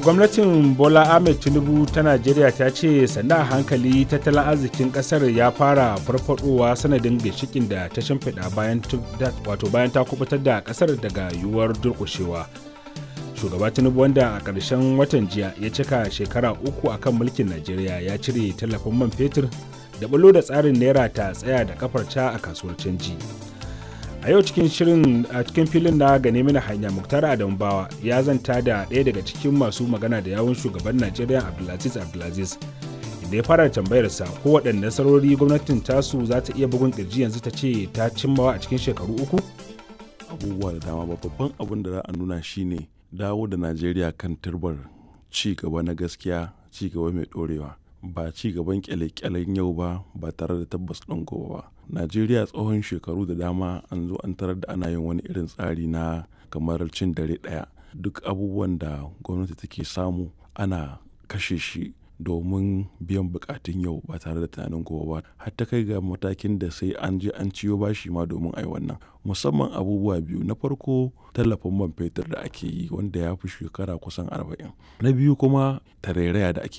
gwamnatin Bola Ahmed Tinubu ta Najeriya ta ce sannan a hankali tattalin arzikin kasar ya fara farfadowa sanadin ginshikin da ta shimfiɗa bayan wato bayan ta kubutar da kasar daga yiwuwar durƙushewa. Shugaba Tinubu wanda a ƙarshen watan jiya ya cika shekara uku akan mulkin Najeriya ya cire tallafin man fetur da bulo da tsarin naira ta tsaya da kafarta a kasuwar canji. a yau cikin shirin a cikin filin na gane mini hanya muktar adam bawa ya zanta da ɗaya daga cikin masu magana da yawun shugaban najeriya abdulaziz abdulaziz inda ya fara tambayarsa ko waɗanne nasarori gwamnatin tasu za ta iya bugun ƙirji yanzu ta ce ta cimmawa a cikin shekaru uku abubuwa da dama babban abin da za a nuna shine dawo da najeriya kan turbar ci gaba na gaskiya ci gaba mai ɗorewa ba ci gaban kyale-kyalen yau ba ba tare da tabbas ɗin gobe ba najeriya tsohon shekaru da dama an zo an tarar da ana yin wani irin tsari na kamar cin dare ɗaya duk abubuwan da gwamnati take samu ana kashe shi domin biyan bukatun yau ba tare da tunanin gobe ba har ta kai ga matakin da sai an je an ciyo bashi ma domin ai wannan musamman abubuwa biyu na farko tallafin man fetur da ake yi wanda ya fi shekara kusan arba'in na biyu kuma tarairaya da ake